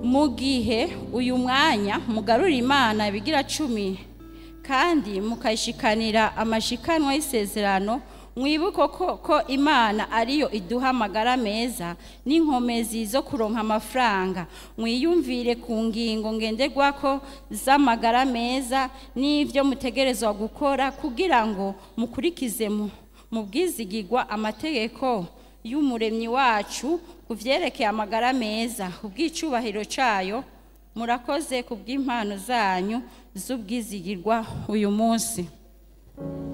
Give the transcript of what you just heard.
mu gihe uyu mwanya mugarura imana ibigira cumi kandi mukayishikanira amashikanwa y'isezerano mwibuke ko, ko imana ariyo iduha amagara meza n'inkomezi zo kuronka amafaranga mwiyumvire ku ngingo ngenderwako z'amagara meza n'ibyo mutegerezwa gukora kugira ngo mukurikize mu mu bwizigirwa amategeko y'umuremyi wacu ku byerekeye amagara meza ubw'icyubahiro cyayo murakoze ku bw'impano zanyu z'ubwizigirwa uyu munsi